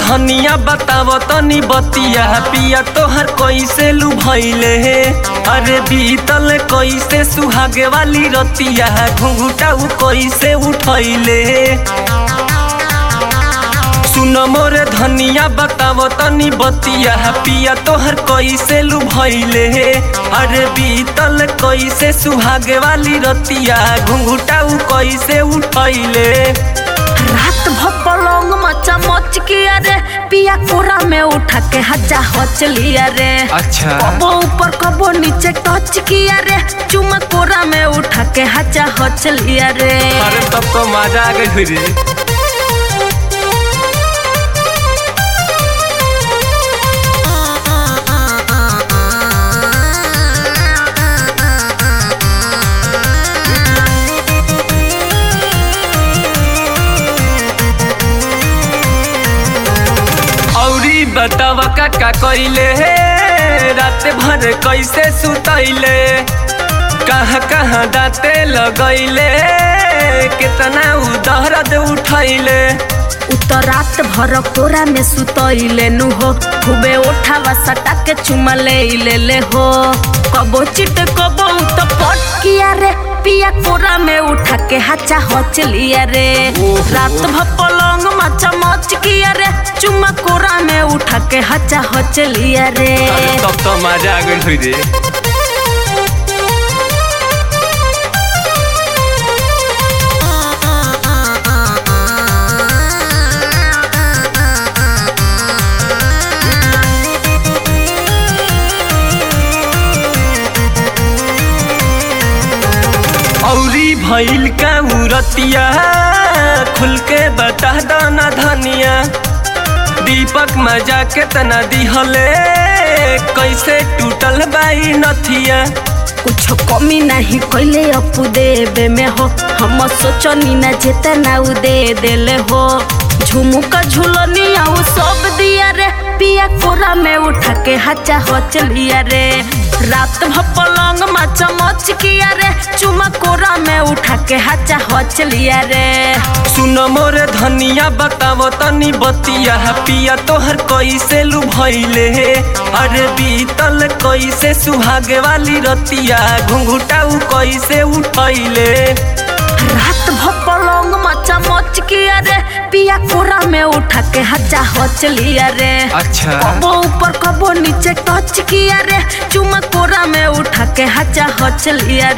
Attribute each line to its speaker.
Speaker 1: धनिया बताव तनी बतिया पिया तोहर कैसे लुभैले हे अरे बीतल कैसे सुहागे वाली रतिया घुंघुटा उ कैसे उठैले सुन मोरे धनिया बताव तनी बतिया पिया तोहर कैसे लुभैले हे अरे बीतल कैसे सुहागे वाली रतिया घुंघुटा उ कैसे उठैले
Speaker 2: रात भर पलंग मचा मच किया रे पिया कोरा में उठा के हजा हच लिया रे
Speaker 1: अच्छा
Speaker 2: कबो ऊपर कबो नीचे टच किया रे चुमा कोरा में उठा के हजा हच लिया रे
Speaker 1: अरे तब तो मजा आ गई रे औरी बताव का का कइले हे रात भर कैसे सुतैले कहाँ कहाँ दाते लगैले कितना उ दर्द उठैले
Speaker 2: उतर रात भर कोरा में सुतइले नु हो खूबे उठावा सटा के चुमा ले ले ले हो कबो चिट कबो तो पट किया रे पिया कोरा में उठा के हचा हच लिया रे
Speaker 1: ओहो।
Speaker 2: रात भर पलंग मचा मच किया रे चुमा कोरा में उठा के हचा हच लिया रे
Speaker 1: अरे तब तो मजा आ गई रे औरी भइल का उरतिया खुल के बता दाना धनिया दीपक मजा केतना दिहले कैसे टूटल बाई नथिया
Speaker 2: कुछ कमी नहीं कैले अपू देवे में हो हम सोचनी ना जितना उ दे देले हो झुमुका झुलनी आउ सब दिया रे पिया कोरा में उठा के हचा हच लिया रे रात भर पलंग मचा मच किया रे चुमा कोरा में उठा के हचा हच लिया रे
Speaker 1: सुन मोरे धनिया बताव तनी बतिया पिया तोहर कैसे लुभैले हे अरे बीतल कैसे सुहागे वाली रतिया घुंघुटा उ कैसे उठैले
Speaker 2: रात भर पलंग मचा मच किया रे पिया कोरा में उठा के हचा हच लिया रे
Speaker 1: अच्छा
Speaker 2: कबो ऊपर कबो नीचे टच किया रे चुमा कोरा में उठा के हचा हच लिया